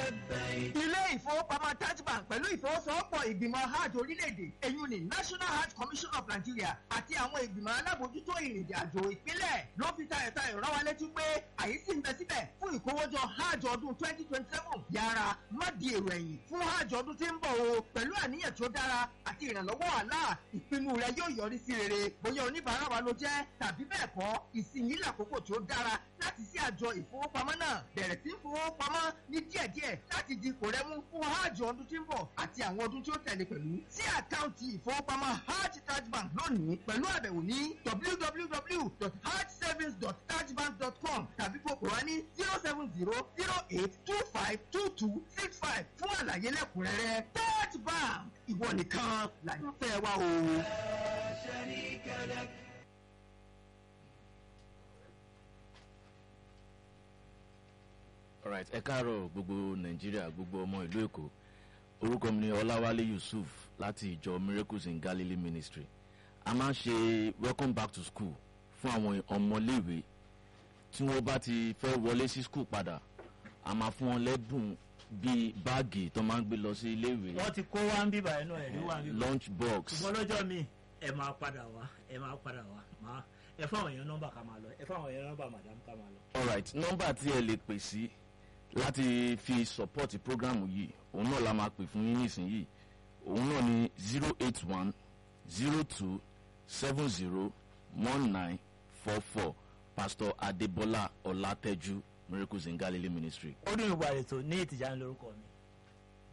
ilé ìfowópamọ́ Taj Bank pẹ̀lú ìfowósowọ́pọ̀ ìgbìmọ̀ hajj orílẹ̀-èdè èyí ni National Hajj Commission of Nigeria àti àwọn ìgbìmọ̀ alábòójútó ìrìnàjò àjò ìpínlẹ̀ ló fi tayọ̀tayọ̀ rán wa létí pé àyè sì ń bẹ síbẹ̀ fún ìkówójọ hajj ọdún twenty twenty seven yára má di èrò ẹ̀yìn fún hajj ọdún tí ń bọ̀ o pẹ̀lú àníyàn tó dára àti ìrànlọ́wọ́ àlá ìpinnu rẹ yóò yọrí sí rere bóyá oníbàárà wa ló jẹ́ tàbí bẹ́ẹ̀ kọ́ ìsinyìí làkókò tó dára láti sí àjọ ìfowópamọ́ náà bẹ̀rẹ̀ sí fowópamọ́ ní díẹ̀díẹ̀ láti di kò rẹ́mú fún hajj ọdún tí ń bọ̀ àti àwọn ọdún tí ó tẹ̀lé pẹ̀lú sí àkáǹtì ìfowópamọ́ hajj Taj Bank lónìí pẹ̀lú àbẹ̀wò ní www.hajjsavings.tajbank.com tàbí fòkò wá ní zero seven zero zero eight two five two two six five fún àlàyé lẹ́kùnrẹ́rẹ́ Taj Bank ìwọ nìkan làyànfẹ́ wa o. alright ẹ káàárọ̀ gbogbo nàìjíríà gbogbo ọmọ ìlú èkó orúkọ mi ni ọláwálé yusuf láti ìjọ miracles in galilee ministry a máa ń ṣe welcome back to school fún àwọn ọmọléèwé tí wọ́n bá ti fẹ́ wọlé sí school padà a máa fún wọn lẹ́bùn bíi báàgì tó máa ń gbé lọ sí iléèwé wọ́n ti kó wá ń bíbà inú ẹ̀rí wá ń bíbà lunch box ṣùgbọ́n lọ́jọ́ mi ẹ máa padà wá ẹ máa padà wá máa ẹ fáwọn èèyàn nọ́mbà ká máa lọ ẹ fáwọn èèyàn nọ́mbà madam ká máa lọ. alright nọ́mbà tí ẹ lè pè sí láti fi support program yìí òun náà la máa pè fún yín nísìnyìí òun náà ni zero eight one zero two seven zero one nine four four pastor adebola ọlátẹjú miracles in galilee ministry. ó dùn ìwà ètò ní ìtìjà ń lórúkọ mi